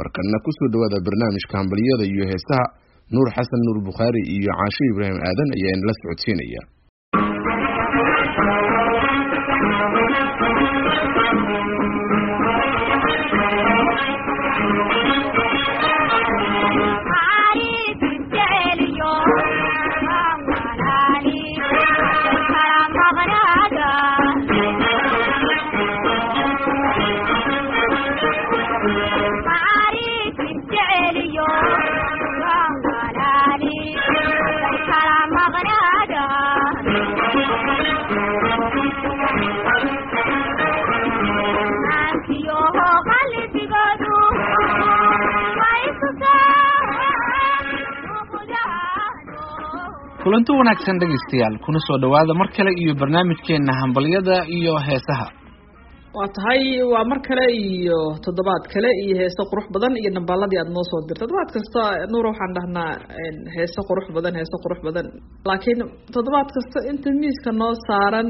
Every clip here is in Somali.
markana kusoo dhawaada barnaamijka hambaliyada iyo heesaha nuur xasan nuur bukhaari iyo caasho ibraahim aadan ayaa inala socodsiinaya kulanti wanaagsan dhegaystayaal kuna soo dhowaada mar kale iyo barnaamijkeena hambalyada iyo heesaha waa tahay waa mar kale iyo toddobaad kale iyo heese qurux badan iyo dhambaaladii aada noo soo dirta toddobaad kasta nuura waxaan dhahnaa heese qurux badan heese qurux badan laakiin toddobaad kasta inta miiska noo saaran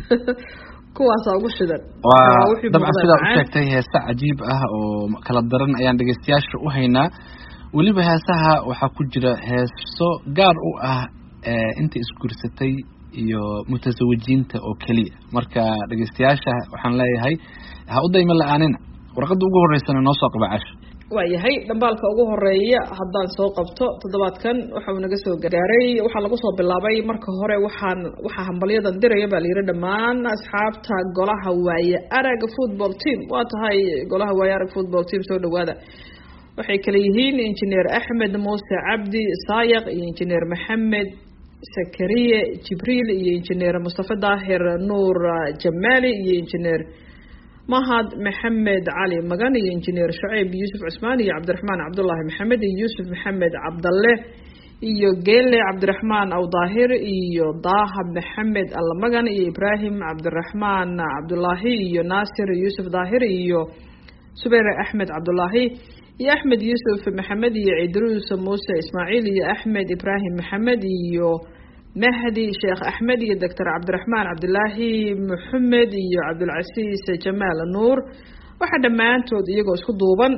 kuwaasa ugu shidan waa dabcan sidaa u sheegtay heese cajiib ah oo kala daran ayaan dhegaystayaasha u haynaa weliba heesaha waxaa ku jira heeso gaar u ah inta isguursatay iyo mutasawijiinta oo keliya marka dhegeystayaasha waxaan leeyahay ha u dayma la-aanina warqadda ugu horeysana noo soo qaba casho waayahay dhambaalka ugu horeeya haddaan soo qabto toddobaadkan waxa uu naga soo gaaray waxaa lagu soo bilaabay marka hore waxaan waxaa hambalyadan diraya baa layidhi dhammaan asxaabta golaha waaye arag football team waa tahay golaha waaye arag football team soo dhawaada waxay kale yihiin injineer axmed muuse cabdi saayaq iyo injineer maxamed sakariye jibriil iyo injineer mustafa daahir nuur jamaali iyo injineer mahad maxamed cali magan iyo injineer shaceyb yuusuf cusmaan iyo cabdiraxmaan cabdullaahi maxamed iyo yuusuf maxamed cabdalle iyo geele cabdiraxmaan awdaahir iyo daaha maxamed allamagan iyo ibraahim cabdiraxmaan cabdulaahi iyo naasir yuusuf daahir iyo subayr axmed cabdulaahi iyo axmed yuusuf maxamed iyo cidruus muuse ismaaciil iyo axmed ibraahim maxamed iyo mahdi sheekh axmed iyo doctor cabdiraxmaan cabdilaahi maxamed iyo cabdulcasiis jamaal nuur waxaa dhammaantood iyagoo isku duuban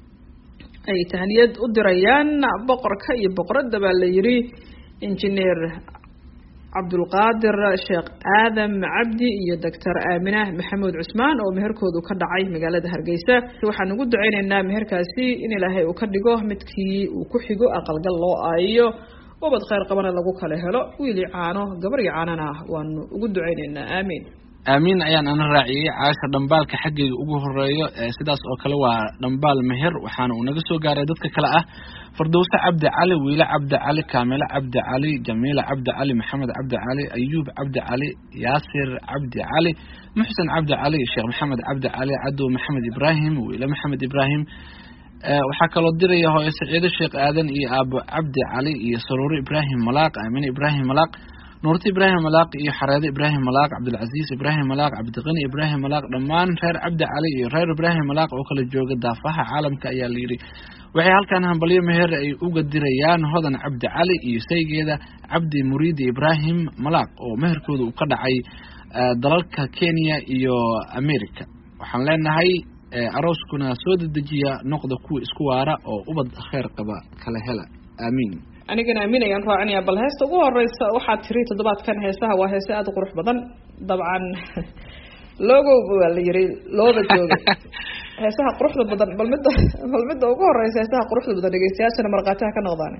ay tahniyad u dirayaan boqorka iyo boqoradda baa la yidhi injineer cabdulqaadir sheekh aadam cabdi iyo doctor aamina maxamuud cusmaan oo meherkoodu ka dhacay magaalada hargeysa waxaan ugu duceyneynaa meherkaasi in ilaahay uu ka dhigo midkii uu ku xigo aqalgal loo aayo ubad kheyr qabana lagu kala helo wiili caano gabar iyo caanana waanu ugu duceyneynaa aamiin aamiin ayaan ana raaciyey caasha dhambaalka xaggayga ugu horeeyo sidaas oo kale waa dhambaal meher waxaana uu naga soo gaaray dadka kale ah fardowse cabdi cali wiile cabdi cali kaamilo cabdi cali jamiila cabdi cali maxamed cabdi cali ayuub cabdi cali yaasir cabdi cali muxsen cabdi cali sheekh maxamed cabdi cali cadow maxamed ibraahim wiile maxamed ibraahim waxaa kaloo diraya hooyo saciido sheekh aadan iyo aabo cabdi cali iyo saruuro ibraahim malaaq aamine ibraahim malaaq nuurta ibraahim malaaq iyo xareede ibraahim malaaq cabdilcasiis ibraahim malaaq cabdiqani ibraahim malaaq dhammaan reer cabdi cali iyo reer ibraahim malaaq oo kala jooga daafaha caalamka ayaa layidhi waxay halkan hambalyo meher ay uga dirayaan hodan cabdi cali iyo saygeeda cabdi muriidi ibraahim malaaq oo meherkooda uu ka dhacay dalalka kenya iyo america waxaan leenahay arooskuna soo dedejiya noqda kuwa isku waara oo ubad kheer qaba kala hela aamiin anigana aamin ayaan raacinaya bal heesta ugu horeysa waxaad tiri toddobaadkan heesaha waa heese aada u qurux badan dabcan logo waa la yiri looba jooga heesaha quruxda badan bal midda bal midda ugu horeysa heesaha quruxda badan dhegeystayaashana markhaatiha ka noqdaan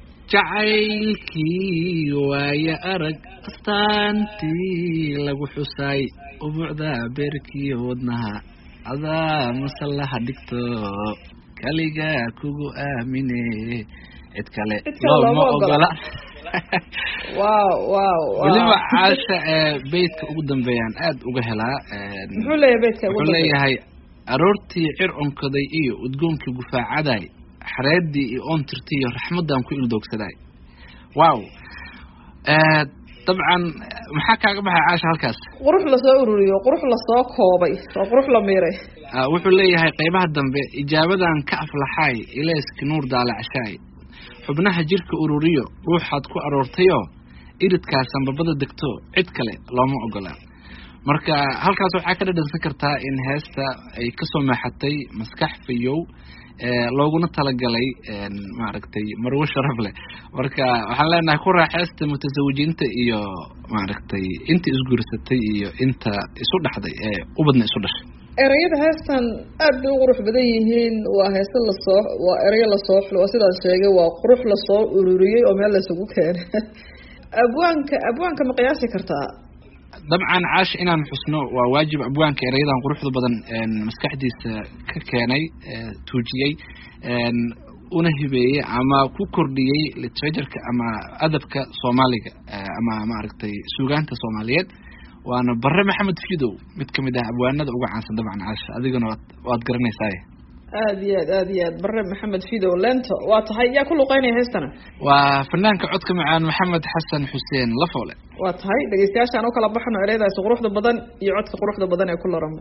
jacaylkii waaye arag astaantii lagu xusaay ubuucda beerkii wadnaha adaa masallaha dhigto kaliga kugu aamine cid kale looma ogola wow wow weliba caasha beytka ugu dambeeyaan aada uga helaa muxuu leeyahay beytka wuxuu leeyahay aroortii cir onkaday iyo udgoonkii gufaacaday xareedii iyo oontirtii iyo raxmadan ku ildoogsaday wow dabcan maxaa kaaga baxay caasha halkaas qurux lasoo ururiyo qurux lasoo koobay oo qurux la miiray wuxuu leeyahay qeybaha dambe ijaabadan ka aflaxaay ilayski nuur daalacshaay xubnaha jirka ururiyo ruuxaad ku aroortayoo iridkaas sanbabada degto cid kale looma ogola marka halkaas waxaa ka dhadhansan kartaa in heesta ay kasoo maaxatay maskax fayow looguna talagalay maaragtay marwo sharaf leh marka waxaan leenahay ku raaxeysta mutasawijiinta iyo maaragtay inta isguursatay iyo inta isu dhaxday ee ubadna isu dhashay ereyada heestan aad bay u qurux badan yihiin waa heese lasoo waa ereyo lasoo xulo waa sidaan sheegay waa qurux lasoo ururiyey oo meel laysugu keenay abwaanka abwaanka ma qiyaasi kartaa dabcan caash inaan xusno waa waajib abwaanka erayadan quruxda badan maskaxdiisa ka keenay tuujiyey una hibeeyey ama ku kordhiyey literatureka ama adabka soomaaliga ama maaragtay suugaanta soomaaliyeed waana bare maxamed fidow mid kamid ah abwaanada uga caansan dabcan caasha adigana waad waad garanaysaay aada iyo aad aada iyo aad bare maxamed fidow lento waa tahay yaa ku luqeynaya heestana waa fanaanka codka macaan maxamed xasan xuseen lafoole waa tahay dhegeystayaashaan u kala baxno ereyadaasi quruxda badan iyo codka quruxda badan ee ku laranba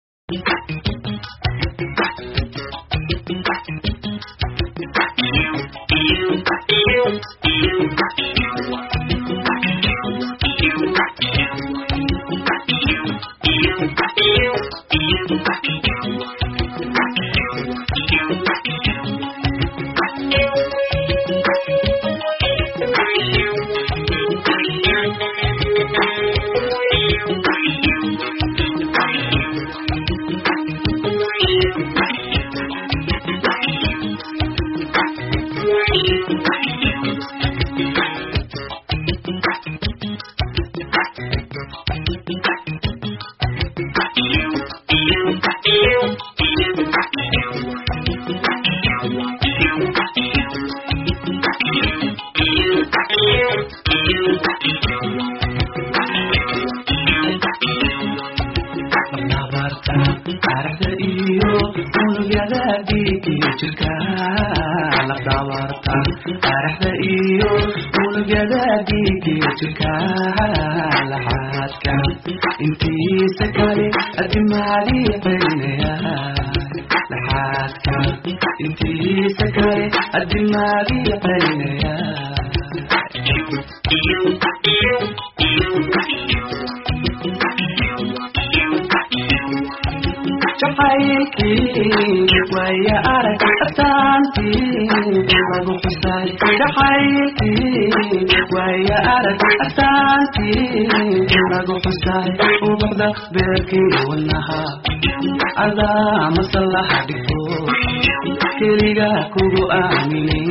keliga kugu aamine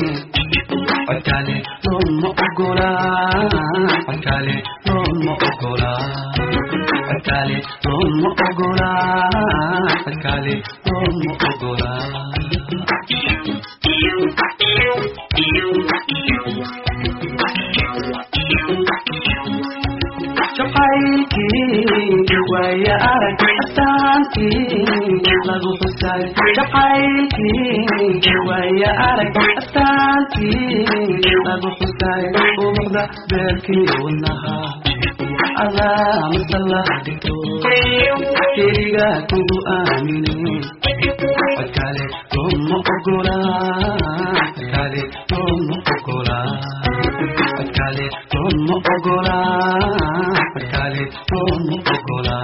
codkale looma ogola codkale looma ogola codkale looma ogola codkale looma ogola jacaylkii waaya arag astaantii lagu xusay jacaylkii waaya arag astaantii lagu xusay ubuxda beerkii wadnaha adaa masala dhigto keliga kugu aamine codkale looma ogola codkale looma ogola codkale looma ogola codkale looma ogola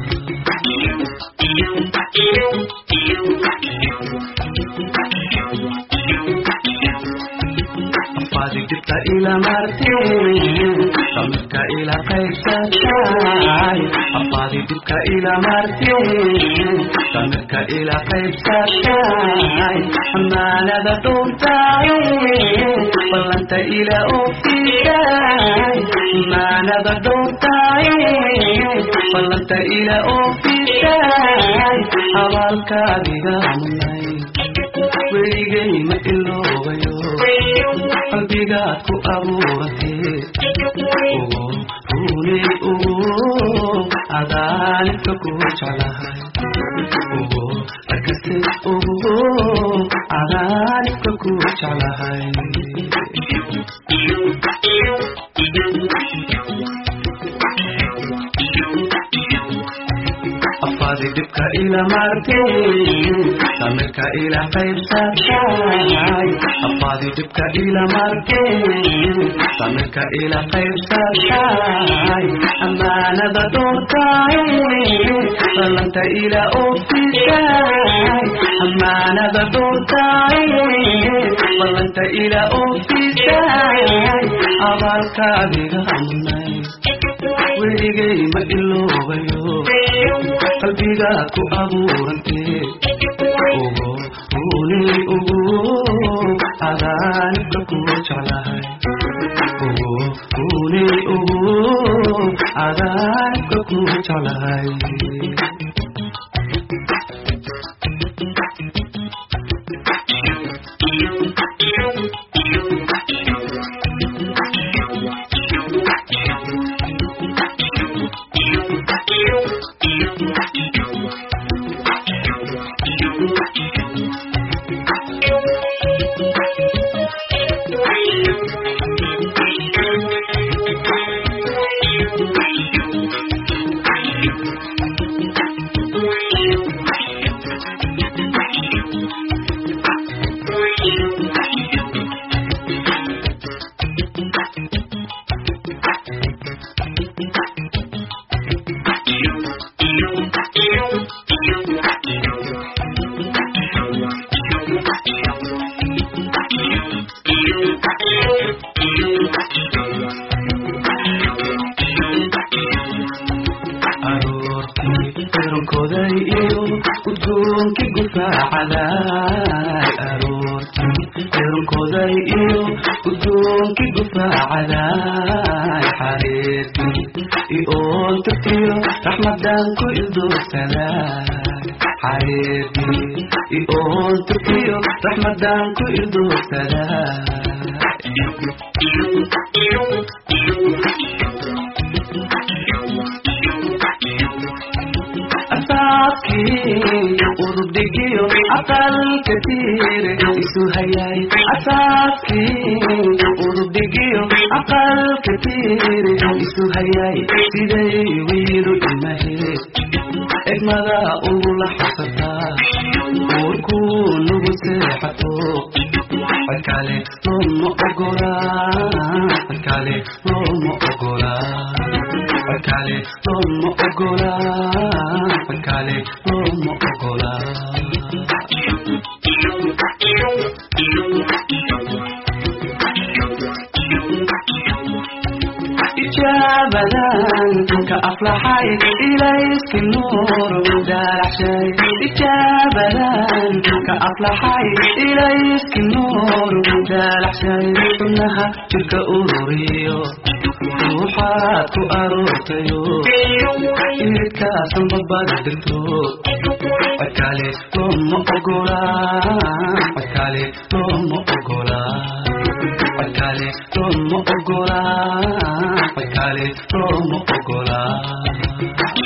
afaadi dibta ila marteen samirka ila qaybsatay afaadi dibka ila marteen samirka ila qaybsatay amaanada dhuntay ballanta ila ofisay amaanada dhuntay ballanta ila ofisay abaalkaadiga munay weligay ma iloobayo qalbigaad ku abuuratee ugu runay ugu adaalinka ku jeclahay ugu arkase ugu adaalinka ku jeclahay afaadi dhibka ila marteen samirka ila qaybsatay afaadi dhibka ila marteen samirka ila qaybsatay amaanada doortay ballanta ila ofisay amaanada doortay ballanta ila ofisay abaalkaadiga amnay weligay ma iloobayo qalbiga ku abuurantee ugu runay ugu adaanibka ku jeclahay ugu runay ugu adaanibka ku jeclahay aroortii xirankoday iyo udgoonkii gufaacaday aroortii xirankoday iyo udgoonkii gufaacaday xariirtii ioon tagtiyo raxmadan ku ildoogsaday xariirtii ioon tagtiyo raxmadan ku ildoogsaday asaabkii urudhigiyo aqalka tiire isu hayay asaabkii urudhigiyo aqalka tiire isu hayay siday wiilu imahe egmada ugula xasataa uurkuu nugu seexato codkale looma ogolaa codkale looma ogolaa codkale looma ogolaa codkale looma ogolaa ijaabadan ka aflaxay ilayski nuur daalaxshay ijaabadan ka aflaxay ilayski nuur daalaxshay xubnaha jirka ururiyo ruuxaad ku aroortayo iridkaasan babada dirto codkale looma ogolaa codkale looma ogolaa codkale looma ogolaa codkale looma ogolaa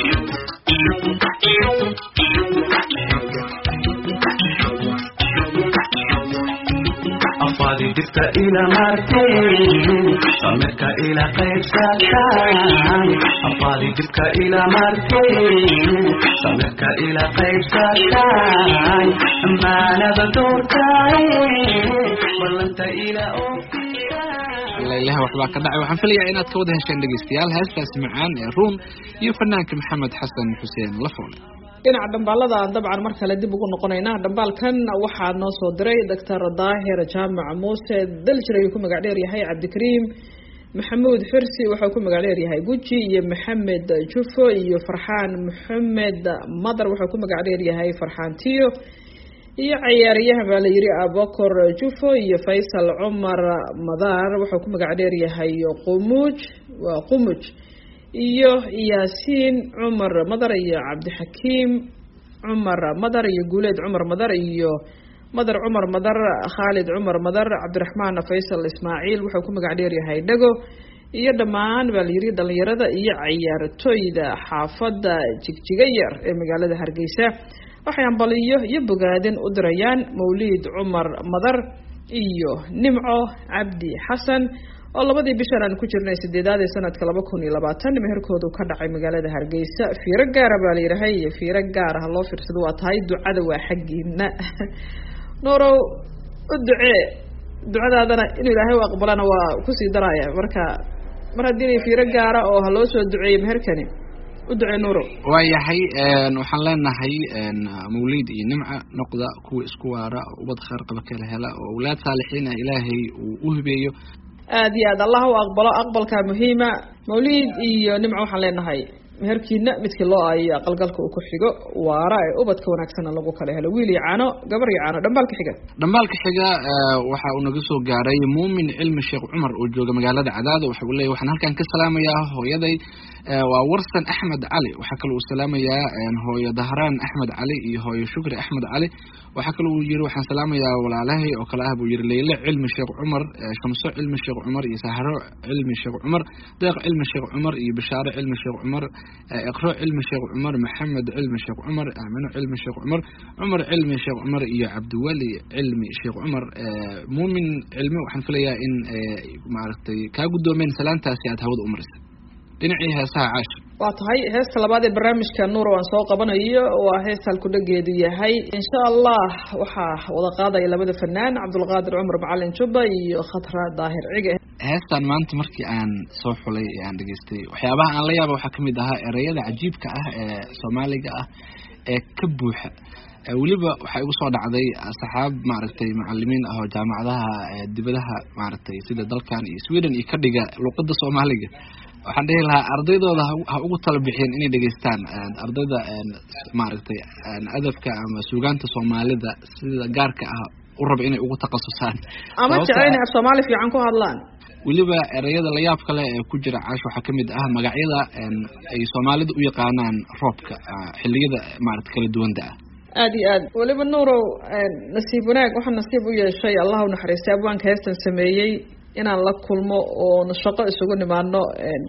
afaadi dhibka ila marteen samirka ila qaybsatay afaadi dhibka ila marteen samirka ila qaybsatay amaanada doortay ballanta ila ofisay ilaah waxbaa ka dhacay waxaan filayaa inaad ka wada hesheen dhegeystayaal heestaas macaan ee ruun iyo fanaanka maxamed xasan xuseen lafoole dhinaca dhambaalada aan dabcan mar kale dib ugu noqonaynaa dhambaalkan waxaa noo soo diray doctor daahir jaamac muuse daljir ayuu ku magac dheer yahay cabdikariim maxamuud xirsi wuxuu ku magac dheer yahay guji iyo maxamed jufo iyo farxaan maxamed madar wuxuu ku magac dheer yahay farxaan tiyo iyo cayaaryahan baa la yidhi abokor jufo iyo faysal cumar madar wuxuu ku magac dheer yahay qumuuj waa qumuj iyo yaasiin cumar madar iyo cabdixakiim cumar madar iyo guuleed cumar madar iyo madar cumar madar khaalid cumar madar cabdiraxmaan faysal ismaaciil wuxuu ku magac dheer yahay dhego iyo dhammaan baa la yidhi dhalinyarada iyo cayaartooyda xaafadda jigjiga yar ee magaalada hargeysa waxay ambaliyo iyo bogaadin u dirayaan mawliid cumar madar iyo nimco cabdi xasan oo labadii bishan aan ku jirnay sideedaad ee sanadka laba kun iyo labaatan meherkoodu ka dhacay magaalada hargeysa fiiro gaara baa layidhahay iyo fiiro gaar ah loo fiirsado waa tahay ducada waa xaggiina nuurow u ducee ducadaadana inuu ilaahay u aqbalana waa kusii daraya marka mar haddii fiiro gaara oo ha loo soo duceeyo meherkani u ducee nuurow waayahay waxaan leenahay mawliid iyo nimca noqda kuwa isku waara ubad khayr qaba kala hela oo awlaad saalixiin ah ilaahay uu u hibeeyo aada iyo aad allah u aqbalo aqbalkaa muhiima mawliid iyo nimca waxaan leenahay meherkiina midkii loo aayo aqalgalka uu ku xigo waara ee ubadka wanaagsanna lagu kala helo wiil iyo caano gabar iyo caano dhambaalka xiga dhambaalka xiga waxa uu naga soo gaaray muumin cilmi sheekh cumar oo jooga magaalada cadaada waxa uu leeyahy waxaan halkan ka salaamayaa hooyaday waa warsan axmed cali waxaa kale uu salaamayaa hooyo dahraan axmed cali iyo hooyo shukri axmed cali waxaa kale uu yiri waxaan salaamayaa walaalahay oo kale ah buu yiri leyle cilmi sheekh cumar shamso cilmi sheekh cumar iyo sahro cilmi sheekh cumar deeq cilmi sheekh cumar iyo bishaare cilmi sheekh cumar iqro cilmi sheekh cumar maxamed cilmi sheekh cumar aamino cilmi sheekh cumar cumar cilmi sheekh cumar iyo cabdiweli cilmi sheekh cumar muumin cilmi waxaan filayaa in maaragtay kaa guddoomeen salaantaasi aad hawada u marisay dhinacii heesaha caash waa tahay heesta labaad ee barnaamijka nuur aan soo qabanayo waa heesta halkudhageedu yahay insha allah waxaa wada qaadaya labada fanaan cabdulqaadir cumar macalin jubba iyo khatra daahir cige heestan maanta markii aan soo xulay ee aan dhegaystay waxyaabaha aan la yaaba waxaa kamid ahaa ereyada cajiibka ah ee soomaaliga ah ee ka buuxa weliba waxaa igu soo dhacday saxaab maaragtay macalimiin ah oo jaamacadaha dibadaha maaragtay sida dalkan iyo sweden iyo ka dhiga luqada soomaaliga waxaan dhihi lahaa ardaydooda ha ugu tala bixiyeen inay dhegeystaan ardayda maaragtay adabka ama suugaanta soomaalida sida gaarka ah u raba inay ugu takhasusaan ama jeceyna af soomaali fiican ku hadlaan weliba ereyada layaab kale ee ku jira caash waxaa kamid ah magacyada ay soomaalida u yaqaanaan roobka xiliyada maarata kala duwanda ah aada iyo aad weliba nuurow nasiib wanaag waxaa nasiib u yeeshay allah u naxariistay abwaanka heestan sameeyey inaan la kulmo oon shaqo isugu nimaano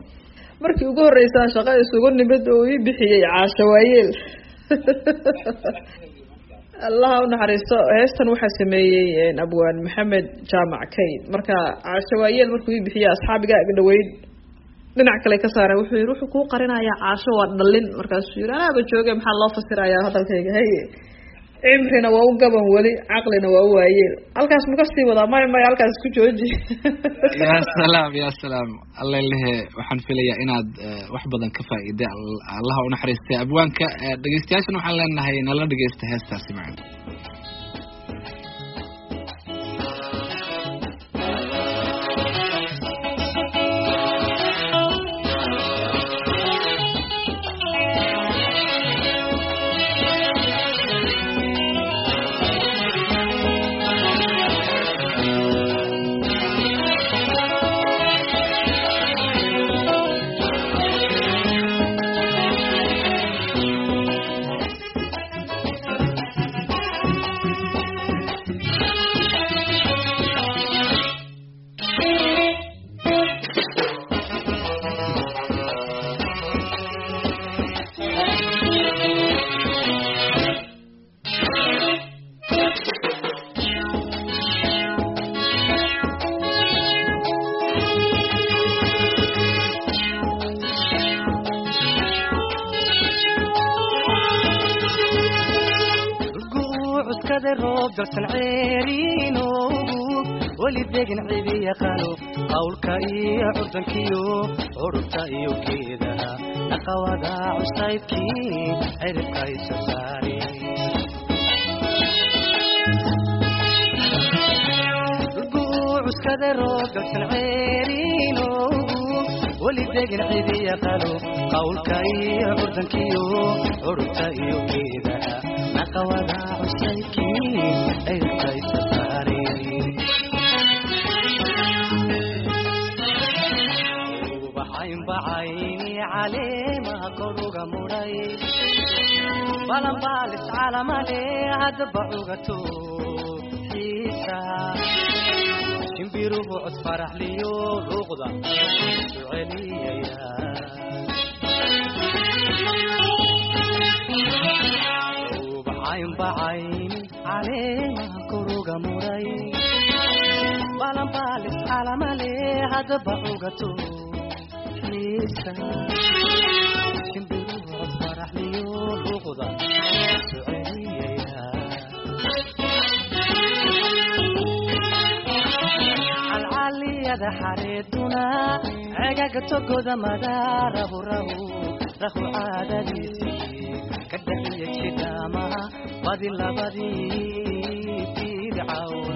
markii ugu horreysaan shaqo isugu nimid oo ii bixiyey caasho waayeel allaha u naxariisto heestan waxaa sameeyey abwaan maxamed jaamac kayd marka caasho waayeel markuu ii bixiyey asxaabiga ag dhaweyd dhinac kale ka saareen wuxuu yihi wuxuu kuu qarinayaa caasho waa dhalin markaasuu yihi anaaba jooge maxaa loo fasirayaa hadalkayga haye cimrina waa u gaban weli caqlina waa u waayeel halkaas ma kasii wadaa maya maya halkaas ku jooji ya salaam ya salaam alla lehe waxaan filayaa inaad wax badan ka faa'iiday allaha unaxariistay abwaanka dhegeystayaashana waxaan leenahay nala dhegeysta heestaasi macana dalsan ceeriinoogu weli degin cidi yaqaano qawlka iyo curdankiyo curubta iyo geedaha naqawada cusaydkii ciribka isa saari cuskade roob dalsan ceeriinoogu weli degin cidi yaqaano qawlka iyo curdankiyo curubta iyo geedaha naqawada cusaydkii ciribka isa saari bacaynbacayni caleemaha koruga mudhay balanbaalis calamale haddaba cugato xiisa shimbiruhu cod faraxliyo luuqda isu celiyaya bacaynbacayni caleemaha koruga mudhay balanbaalis calamale hadaba cugato xiisa shimbiruhu faraxliyo luuqda soceliyaya calcaliyada xareeduna cegaga togoda madaarabu rahu rahu caadadiisii ka dhaxiya jidhaamaha badi labadii bidcawn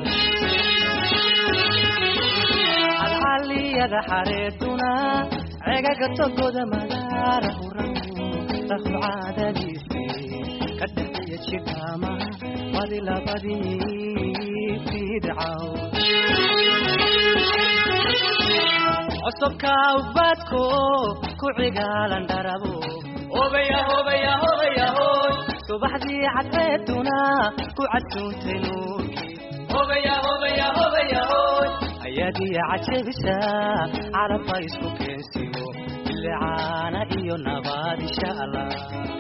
calcaliyada xareeduna cegaga togoda madaarahu rahu rahu caadadiisii ka dhaxiya jidhaamaha badi labadii bidcawn cusubka ubadko ku cigaalan dharabo hobaya hobaya hobaya hoy subaxdii cadceeduna ku cadsuuntay nuurkii hobaya hobaya hobaya hoy ayaadiya cajabisa carabba isku keensiyo bilicaana iyo nabaad insha allah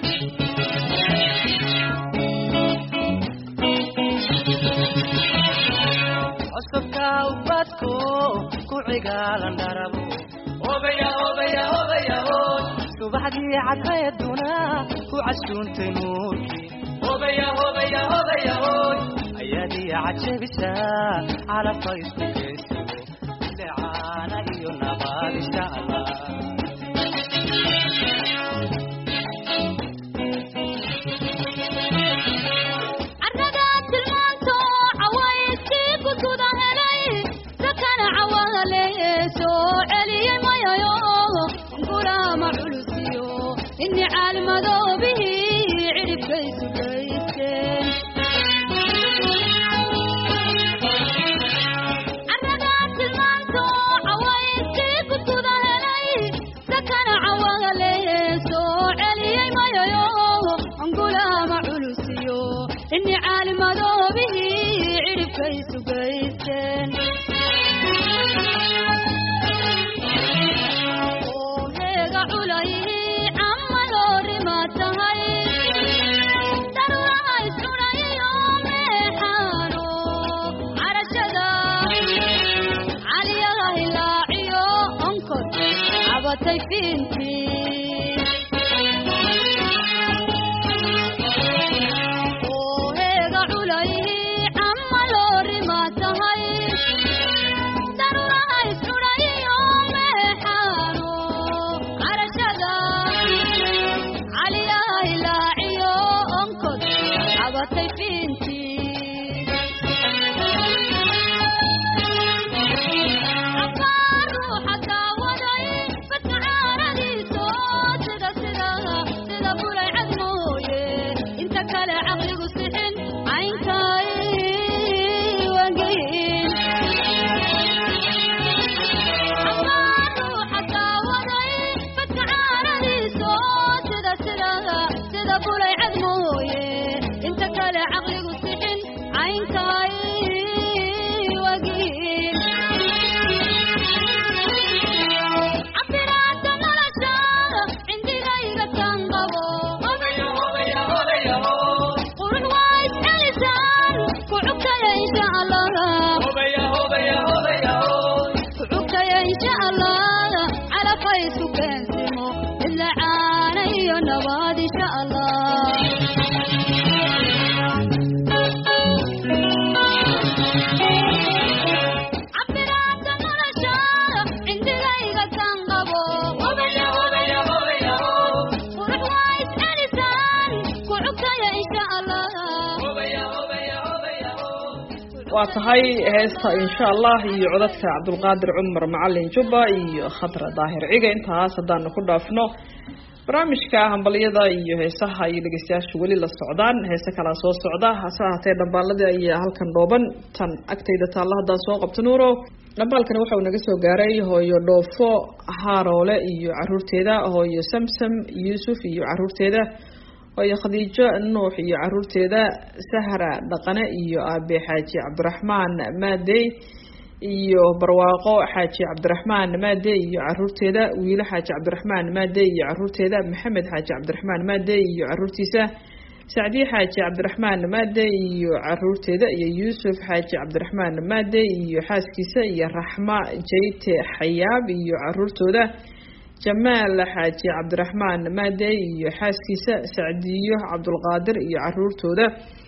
cusubka ubadko ku cigaalan dharabo hobaya hobaya hobaya hoy subaxdii cadceeduna ku casuuntay nuurkii hobaya hobaya hobaya hoy ayaadiya cajabisa calabka isku keysiyo lecaana iyo nabaad insha allah carradaa tilmaanto cawayskii gududa helay sakana cawale soo celiyey mayayo gurama culusiyo ini caalmadoobihii cidhibkaysu gaysteen carradaa tilmaanto cawayskii gududa helay sakana cawale soo celiyey mayayo gulama culusiyo ini caalimadoobihii cidhibkaysu gaysteen oo heega culayhii camaloorima tahay daruuraha iscunayiyo meexaano carashada caliyaha hilaaciyo onkod cabatay fiintii oo heega culayhii camaloorima tahay daruuraha iscunayiyo meexaano carashada caliyaha hilaaciyo onkod cabatay fiintii cabaar ruuxa daawaday badka caaradiiso sida sida sida bulay cad mooye inta kale caqligu sixin caynkay wangeyin cabaar ruuxa daawaday badka caaradiiso sida sida sida bulay cad mooye inta kale caqligu sixin caynkay wagiin cabiraada nolosha cindigayga tan qabo qurux waa iscelisaan ku cugtaya insha allah ku cugtaya insha allah calafka isku keensimo idla caana iyo nabaad insha allah cabiraada nolosha cindigayga tan qabo qurux waa iscelisaan ku cugtaya insha allah waa tahay heesta insha allah iyo codadka cabdulqaadir cumar macalin jubba iyo khadra daahir ciga intaas haddaanu ku dhaafno barnaamijka hambalyada iyo heesaha iyo dhegeystayaashu weli la socdaan heese kalaa soo socda hase ahaatee dhambaaladii ayaa halkan dhooban tan agtayda taalla haddaan soo qabto nuuro dhambaalkani waxauu naga soo gaaray hooyo dhoofo haaroole iyo caruurteeda hooyo samsam yuusuf iyo caruurteeda hooyo khadiijo nuux iyo caruurteeda sahra dhaqane iyo aabe xaaji cabdiraxmaan maadey iyo barwaaqo xaaji cabdiraxmaan maade iyo caruurteeda wiilo xaaji cabdiraxmaan maade iyo caruurteeda maxamed xaaji cabdiraxmaan maade iyo caruurtiisa sacdiye xaaji cabdiraxmaan maade iyo caruurteeda iyo yuusuf xaaji cabdiraxmaan maade iyo xaaskiisa iyo raxma jayte xayaab iyo caruurtooda jamaal xaaji cabdiraxmaan maade iyo xaaskiisa sacdiyo cabdulqaadir iyo caruurtooda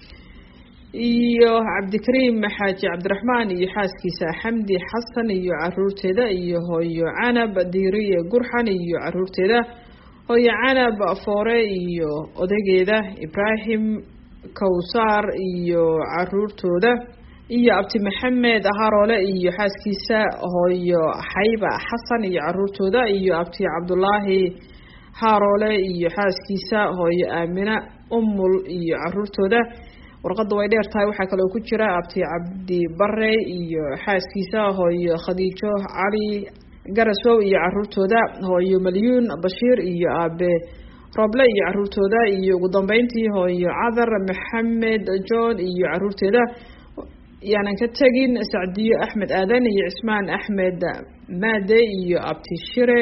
iyo cabdikariim xaaji cabdiraxmaan iyo xaaskiisa xamdi xasan iyo caruurteeda iyo hooyo canab diiriye gurxan iyo caruurteeda hooyo canab foore iyo odageeda ibraahim kawsaar iyo caruurtooda iyo abti maxamed haroole iyo xaaskiisa hooyo xayba xasan iyo caruurtooda iyo abti cabdulaahi haroole iyo xaaskiisa hooyo aamina umul iyo caruurtooda warqadda way dheer tahay waxaa kaloo ku jira abti cabdi bare iyo xaaskiisa hooyo khadiijo cali garasow iyo caruurtooda hooyo malyuun bashiir iyo aabe roble iyo caruurtooda iyo ugu dambeyntii hooyo cadar maxamed john iyo caruurteeda yaanan ka tegin sacdiyo axmed aadan iyo cismaan axmed maade iyo abti shire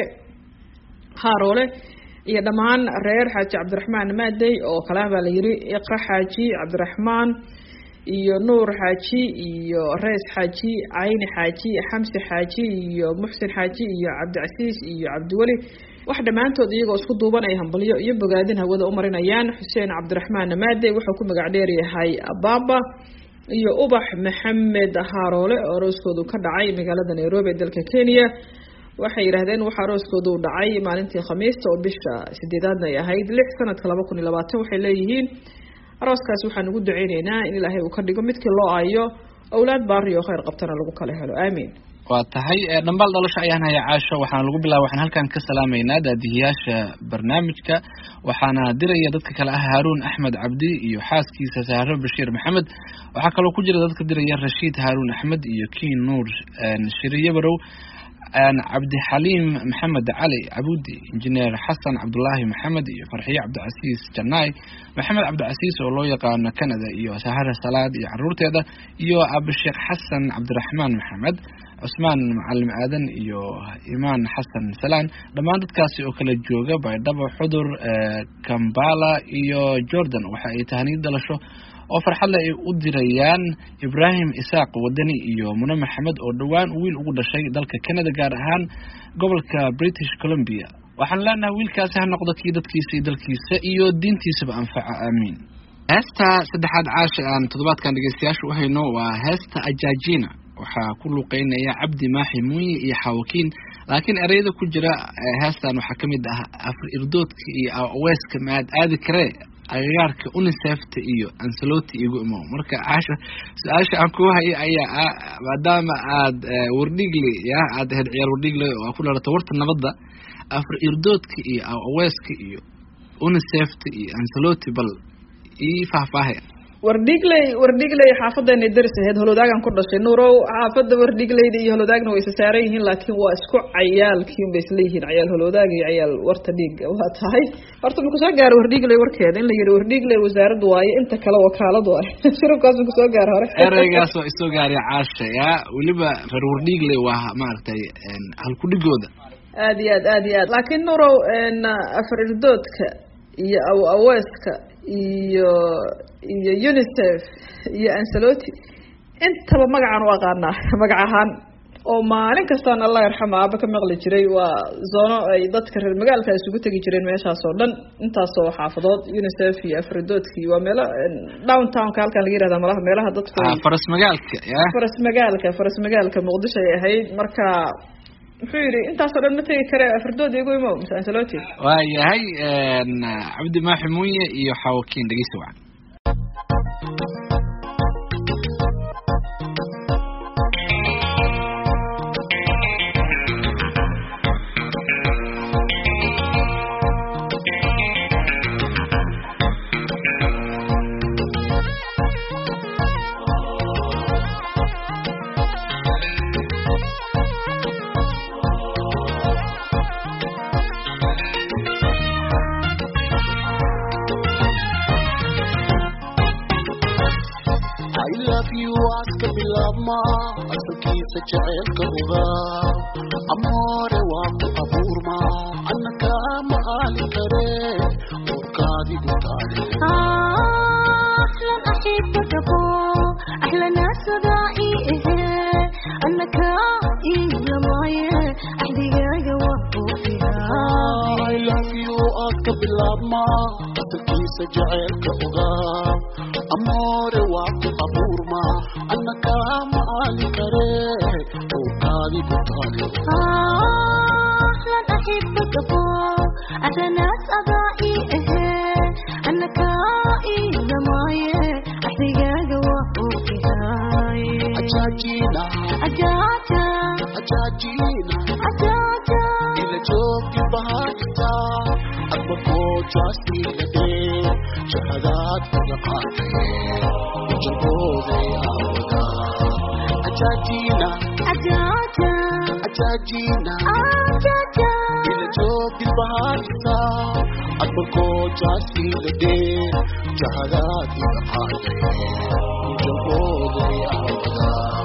haroole iyo dhammaan reer xaaji cabdiraxmaan maadey oo kale baa la yiri iqra xaaji cabdiraxmaan iyo nuur xaaji iyo rees xaaji cayni xaaji xamsi xaaji iyo muxsin xaaji iyo cabdicasiis iyo cabdiweli wax dhammaantood iyagoo isku duuban ay hambalyo iyo bogaadin hawada u marinayaan xuseen cabdiraxmaan maadey wuxuu ku magac dheer yahay baaba iyo ubax maxamed haroole oo arooskoodu ka dhacay magaalada nairobi ee dalka kenya waxay yidhaahdeen waxa arooskoodu u dhacay maalintii khamiista oo bisha sideedaadna ay ahayd lix sanadka laba kun iyo labaatan waxay leeyihiin arooskaas waxaan ugu duceyneynaa in ilaahay uu ka dhigo midkii loo aayo awlaad baari oo kheyr qabtana lagu kala helo aamiin waa tahay dhambaal dhalasho ayaan haya caasho waxaana lagu bilaaba waxaan halkan ka salaamaynaa daadihiyaasha barnaamijka waxaana diraya dadka kale ah haaruun axmed cabdi iyo xaaskiisa sahro bashiir maxamed waxaa kaloo ku jira dadka diraya rashiid haaruun axmed iyo kiin nuur shiriye barow cabdixaliim maxamed cali cabudi injineer xasan cabdulaahi maxamed iyo farxiye cabdicasiis janaay maxamed cabdicasiis oo loo yaqaano canada iyo sahara salaad iyo caruurteeda iyo abisheekh xasan cabdiraxmaan maxamed cusmaan macalim aadan iyo imaan xasan salaan dhammaan dadkaasi oo kala jooga baydhabo xudur kambala iyo jordan waxa ay tahaniid dhalasho oo farxadle ay u dirayaan ibraahim isaaq wadani iyo mune maxamed oo dhowaan wiil ugu dhashay dalka canada gaar ahaan gobolka british columbia waxaan leenahay wiilkaasi ha noqdo kii dadkiisa iyo dalkiisa iyo diintiisaba anfaca aamiin heesta saddexaad caasha aan toddobaadkan dhegeystayaasha u hayno waa heesta ajaajina waxaa ku luuqeynaya cabdi maaxi muuye iyo xaawakiin laakiin ereyada ku jira heestan waxaa kamid ah afar irdoodka iyo aweeska maad aadi karee agagaarka unisefta iyo ansaloti igu imo marka caasha su-aasha aan ku hayo ayaa ah maadaama aad wardhigle ya aad ahayd ciyaar wardhigle oo ku dhalata warta nabadda afar irdoodka iyo aweeska iyo unisefta iyo ansaloti bal ii faahfaahaya wardhigley wardhigley xaafadeena daris ahayd holodaagan ku dhashay nuurow xaafada wardhigleyda iyo holodaagna way isa saaran yihiin laakiin waa isku cayaalkiin bay isleeyihiin cayaal holodaag iyo cayaal warta dhiiga waa tahay horta ma kusoo gaaro wardhigley warkeeda in la yihi wardhigley wasaaraddu waaye inta kale wakaaladu ah shirubkaas ma kusoo gaaro hore ereygaas waa isoo gaaray caasha ya weliba reer wardhigley waa maaragtay halkudhigooda aad iyo aad aad iyo aad laakiin nuurow afar irdoodka iyo aw aweeska iyo iyo unicef iyo ansaloti intaba magacaan u aqaanaa magac ahaan oo maalin kastaan allah yarxama aaba ka maqli jiray waa zoono ay dadka reer magaalka isugu tegi jireen meeshaas oo dhan intaasoo xaafadood unicef iyo afridoodki waa meelo downtownka halkan laga yirahda malaha meelaha dadku faras magaalka ya faras magaalka faras magaalka muqdisho ay ahayd marka muxuu yidhi intaasoo dhan ma tegi kare afridood igu imo mise ansaloti waa yahay cabdi maaxi muuye iyo xawakiin dhegeysa wacan asalkiisa jaceylka ogaa amoore waa ku abuurma annaka ma aali kare urkaadigu taale bilaabma asalkiisa jaceylka ogaa amoore waa ku abuurma anna kaama aali kare owkaadi ku taali أهلا أحبك أبو أنا ناس أضائي إيه أنا كائي لمايه أحتاج وأوكي هاي ajaajiina أجاتا ajaajiina أجاتا ila joogi bahaagta adba koojaasiiladee shahadaad kaga qaatay ujabooday awda ajaajiina أجاتا ajaajiina أجاتا ila joogi bahaagta adba koojaasiiladee shahadaad kaga qaatay ujabooday awda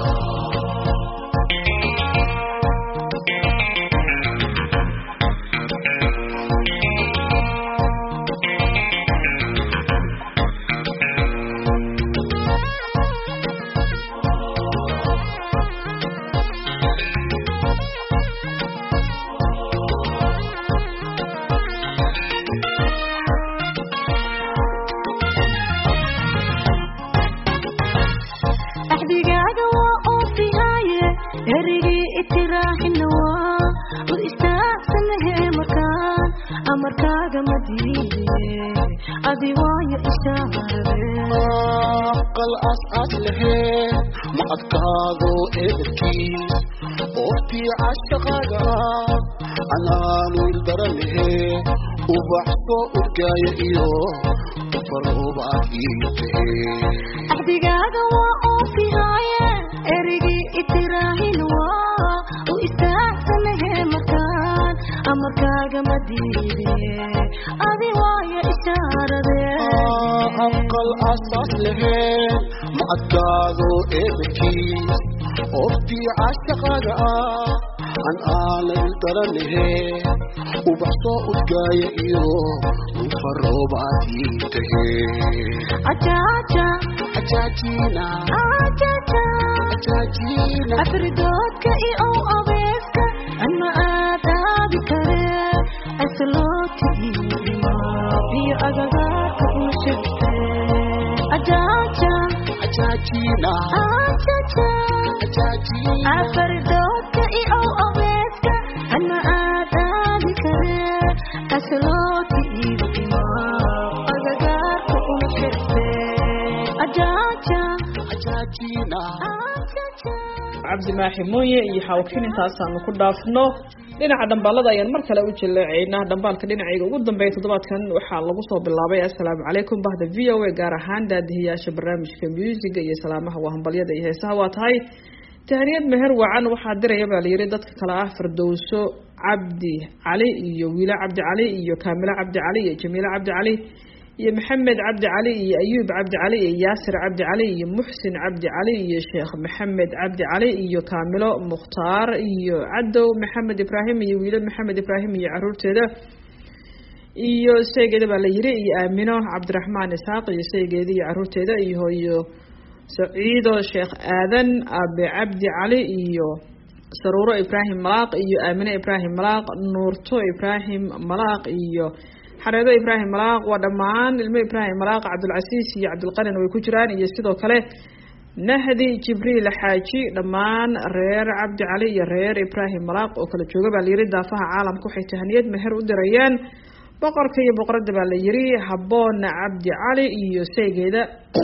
أحدقاق وأوفي هاي هرقي اتراح النواة وإستأحسن هي مكان أمركاق مدينة أدي وايا إشارة aqal aas-aas lahee ma adkaado eedarkiis ooftii cashaqaaga anaanu ildara lahee ubaxsoo urgaaya iyo ufaroobaad ii tahee أحدقاق وأوفي هاي هرقي اتراح النواة وإستأحسن هي مكان أمركاق مدينة أدي وايا إشارة aqal aas-aas lahee ma adkaado eedarkiis ooftii cashaqaaga an aana ildara lahee ubaxsoo urgaaya iyo ufaroobaad ii tahee أجاتا ajaajiina أجاتا ajaajiina أفردوتك إي أو أبيسك أما آدابي كري أسلوتي إيما في أغاقك وشبتي أجاجا ajaajiina أجاجا ajaajiina أفردوتك إي أو أبيسك أما آدابي كري أسلوتي إيما أغاقك وشبتي أجاجا ajaajiina أجاجا cabdi maaxi mooye iyo xawkin intaasaanu ku dhaafno dhinaca dhambaalada ayaan mar kale u jaleecaynaa dhambaalka dhinacayga ugu dambeeya toddobaadkan waxaa lagu soo bilaabay assalaamu calaykum bahda v o a gaar ahaan daadihiyaasha barnaamijka muusiga iyo salaamaha waa hambalyada iyo heesaha waa tahay tahaniyad meher wacan waxaa diraya baa layidhi dadka kale ah firdowso cabdi cali iyo wiilo cabdi cali iyo kaamilo cabdi cali iyo jamiilo cabdi cali iyo maxamed cabdi cali iyo ayuub cabdi cali iyo yaasir cabdi cali iyo muxsin cabdi cali iyo sheekh maxamed cabdi cali iyo kaamilo mukhtaar iyo cadow maxamed ibraahim iyo wiilo maxamed ibraahim iyo caruurteeda iyo saygeeda baa la yiri iyo aamino cabdiraxmaan isaaq iyo saygeeda iyo caruurteeda iyo iyo saciido sheekh aadan abe cabdi cali iyo saruuro ibraahim malaaq iyo aamine ibraahim malaaq nuurto ibraahim malaaq iyo xareedo ibraahim malaaq waa dhammaan ilmo ibraahim malaaq cabdulcasiis iyo cabdulqanin way ku jiraan iyo sidoo kale nahdi jibriil xaaji dhammaan reer cabdi cali iyo reer ibraahim malaaq oo kala jooga baa layiri daafaha caalamka waxay tahaniyad meher u dirayaan boqorka iyo boqoradda baa la yiri haboona cabdi cali iyo saygeeda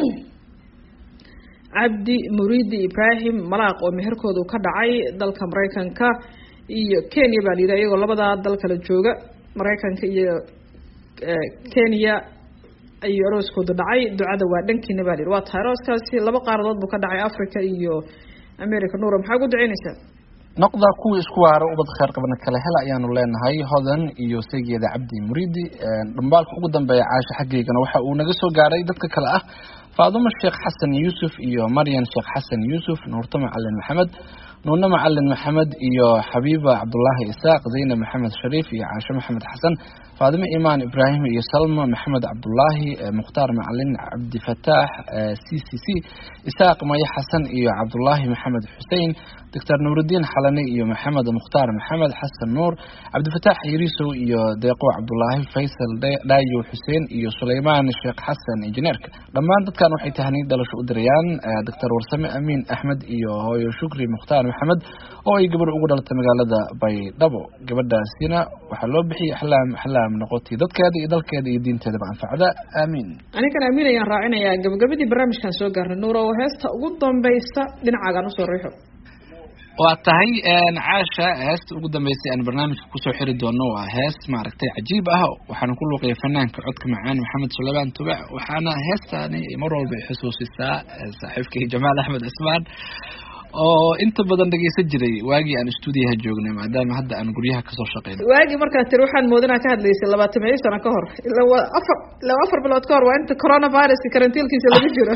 cabdi muriidi ibraahim malaaq oo meherkoodu ka dhacay dalka maraykanka iyo kenya baa layidhi iyagoo labadaa dal kala jooga maraykanka iyo kenya ayuu arooskoodu dhacay ducada waa dhankiina baa layidhi waa tahay arooskaasi laba qaaradood buu ka dhacay africa iyo america nuura maxaa ugu duceynaysaa noqda kuwii isku waara ubad kheyr qabna kale hel ayaanu leenahay hodan iyo saygeeda cabdi muriidi dhambaalka ugu dambeeya caasha xaggeygana waxa uu naga soo gaaray dadka kale ah faadumo sheekh xasan yuusuf iyo maryan sheekh xasan yuusuf nuurto macalin maxamed nuune macalin maxamed iyo xabiiba cabdulaahi isaaq zaynab maxamed shariif iyo caashe maxamed xasan faadimo imaan ibraahim iyo salma maxamed cabdulaahi eh, mukhtaar macalin cabdifataax eh, c c c isaaq maye xasan iyo cabdulaahi maxamed xuseen doctor nuurudiin xalane iyo maxamed mukhtaar maxamed xasan nuur cabdifataax yariisow iyo deeqo cabdulaahi faysal Dhe- dhaayo xuseen iyo suleymaan sheekh xasan injineerka dhammaan dadkan waxay tahniid dhalasho u dirayaan eh, doctor warsame amiin axmed iyo hooyo shukri mukhtaar maxamed oo ay gabadh ugu dhalatay magaalada baydhabo gabadhaasina waxaa loo bixiyay axlaam axlaam noqotay dadkeeda iyo dalkeeda iyo diinteedaba anfacda aamiin anigan aamin ayaan raacinayaa gabagabadii barnaamijkan soo gaarnay nuur oo heesta ugu dambaysa dhinacaagaan usoo riixo waa tahay een, caasha heesta ugu dambeysay aan barnaamijka kusoo xiri doono waa hees maaragtay cajiib ah waxaana ku luuqaya fanaanka codka macaan maxamed suleymaan tubac waxaana heestaani mar walba ay xusuusisaa eh, saaxiibkay jamaal axmed cismaan oo inta badan dhegeysan jiray waagii aan stuudiyaha joognay maadaama hadda aan guryaha kasoo shaqeyno waagii markaa tiri waxaan moodinaa ka hadlaysay labaatan iyo sano ka hor ila waa afar ila waa afar bilood ka hor waa inta coronavirus karantiilkiisa lagu jiro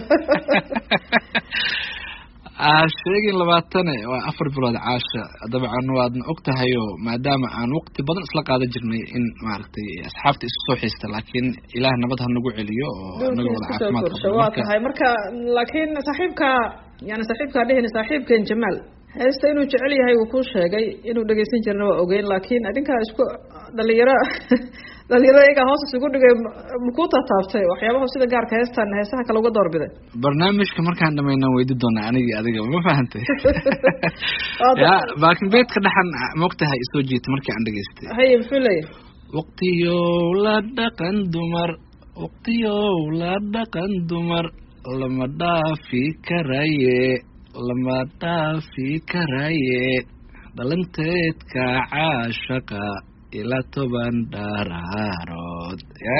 aa sheegin labaatane waa afar bilood caasha dabcan waadna og tahay oo maadaama aan waqti badan isla qaadan jirnay in maaragtay asxaabta isu soo xiista laakiin ilaah nabad ha nagu celiyo oo anaga wada kusoo caafimaad korsho qabno waa marka tahay marka laakiin saaxiibka yani saaxiibkaa dhehina saaxiibkan jamaal heesta inuu jecel yahay uu kuu sheegay inuu dhegeysan jirna waa ogeyn laakiin adinkaa isku dhalinyaro dhalinyaro iyagaa hoos isugu dhigay makuu tataabtay waxyaabaha sida gaarka heestan heesaha kale uga doorbiday barnaamijka markaan dhamayna weydi doonaa anigii adiga ma fahantay Waa ya da- laakiin beedka dhexan maogtahay isoo jiita markii aan dhegeystay haye muxuu leeyahay waqtiyow la dhaqan dumar waqtiyow la dhaqan dumar lama dhaafi karaye lama dhaafi karaye dhalanteedka caashaqa ila toban dhaaraarood Ya.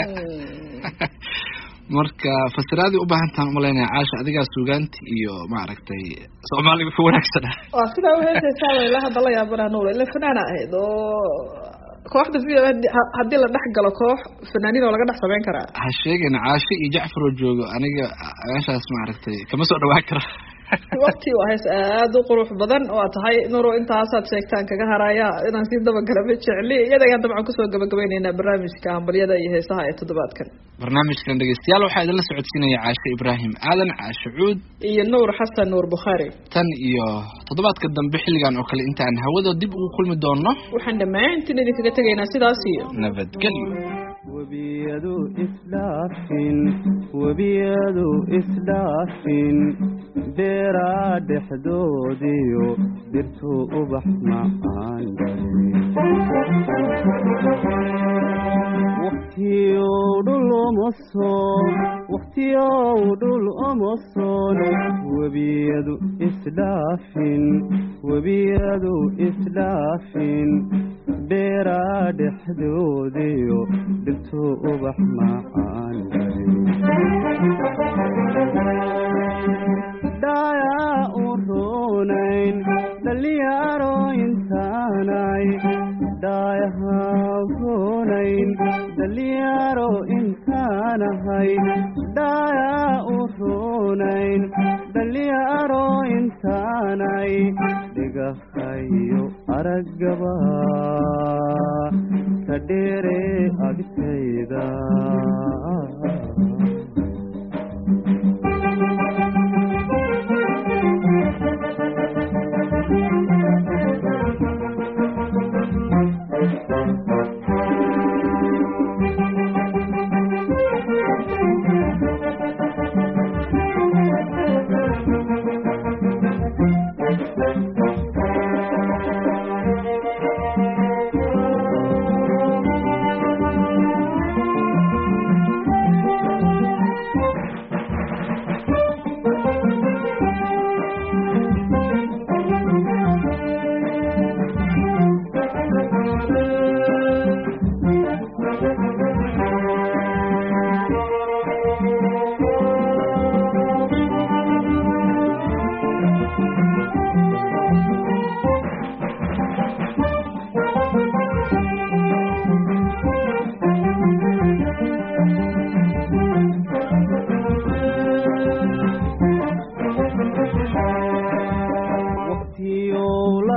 marka fasiraadii u baahan tahan umalaynaya caasha adigaa suugaanti iyo maaragtay soomaaliga ku wanaagsana waa sidaa uheesaysaa way la hadda la yaabana nuur ila fanaana ahayd oo kooxda v o a haddii la dhex galo koox fanaaniin oo laga dhex samayn karaa ha sheegin caasho iyo jacfar oo joogo aniga meeshaas maaragtay kama soo dhawaan karo waqti waa hees aada u qurux badan waa tahay nuro intaasaad sheegtaan kaga haraya inaan sii dabagala ma jecli iyada ayaan dabcan kusoo gabagabayneynaa barnaamijka hambalyada iyo heesaha ee toddobaadkan barnaamijkan dhegeystayaal waxaa idinla socodsiinaya caasho ibraahim aadan caasho cuud iyo nuur xasan nuur bukhaari tan iyo toddobaadka dambe xilligan oo kale intaan hawada dib ugu kulmi doono waxaan dhammaantiin idinkaga tegaynaa sidaas iyo nabadgelyo webiyadu isdhaafin webiyadu isdhaafin beeraa dhexdoodiyo dhirtuu ubax macaan waqtiyow dhul uma soon waqtiyow dhul uma soon webiyadu isdhaafin webiyadu isdhaafin beeraa dhexdoodiyo dhirtuu ubax macaan dhayaa u roonayn dhalinyaro intaanay dhaayaha roonayn dhalinyaro intaanahay dhayaa u roonayn dhalinyaro intaanay dhigahayo araggaba ka dheere agtayda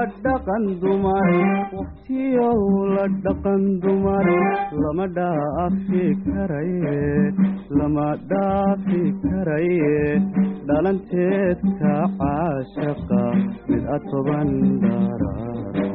dhaqan dumar waqtiyow la dhaqan dumar lama dhaafi karaye lama dhaafi karaye dhalanteedka caashaqa mid a toban dharaaro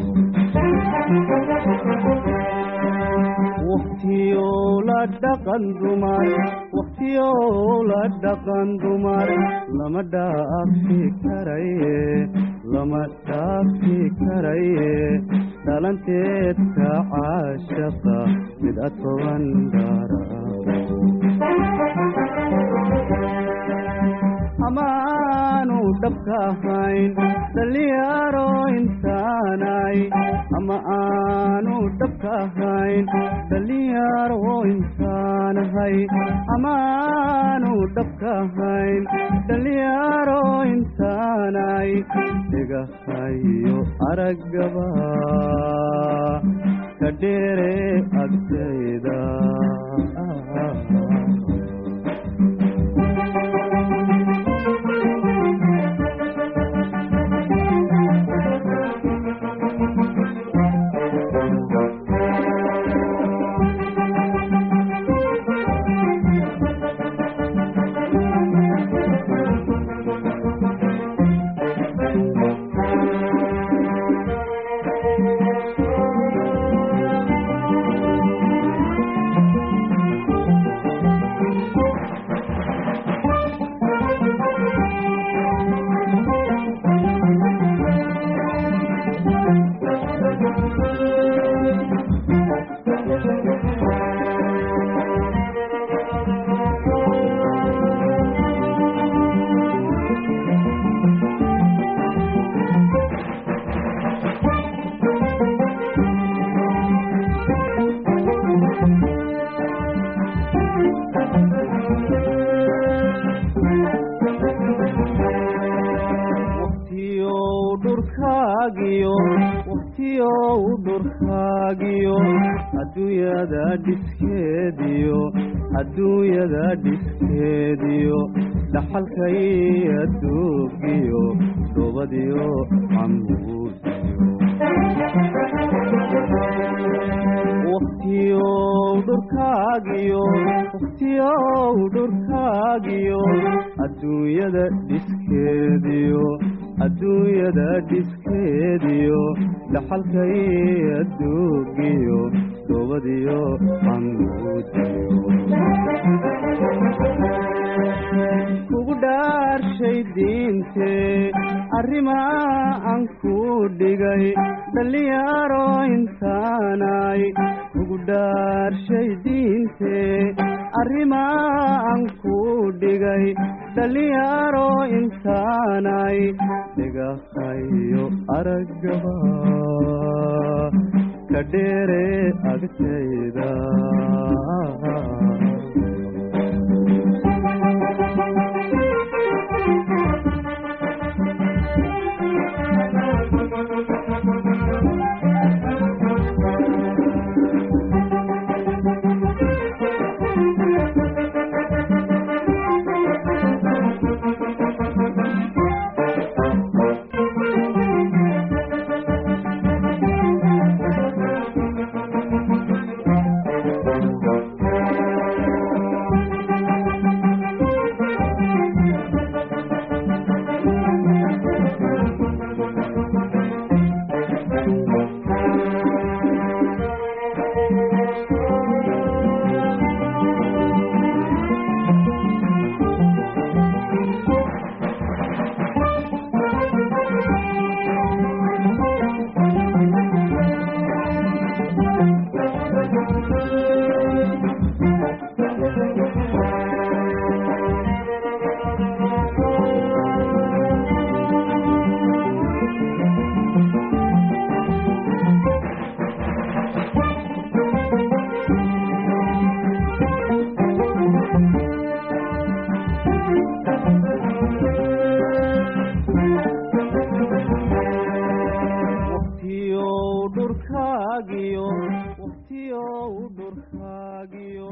waqtiyow la dhaqan dumar waqtiyow la dhaqan dumar lama dhaafi karaye lama dhaafi karaye dhalanteedka caashaqa mid a toban dharaaro amaanu dhabka ahayn dhalinyaro intaanay ama aanu dhabka ahayn dhalinyaro intaanahay amaanu dhabka ahayn dhalinyaro intaanay dhigahayo araggaba ka dheere agtayda waqtiyow dhurkaagiyo waqtiyow dhurkaagiyo adduunyada dhiskeediyo adduunyada dhiskeediyo dhaxalkay adduugiyo dhoobadiyo camuudiyo waqtiyow dhurkaagiyo waqtiyow dhurkaagiyo adduunyada dhiskeediyo adduunyada dhiskeediyo dhaxalkay adduugiyo dhoobadiyo camuudiyo kugu dhaarshay diintee arrimaa aan ku dhigay dhalinyaro intaanay kugu dhaarshay diintee arrimaa aan ku dhigay dhalinyaro intaanay dhigahayo araggaba ka dheere agtayda dhurkaagiyo waqtiyow dhurkaagiyo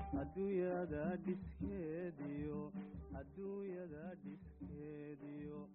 adduunyada dhiskeediyo adduunyada dhiskeediyo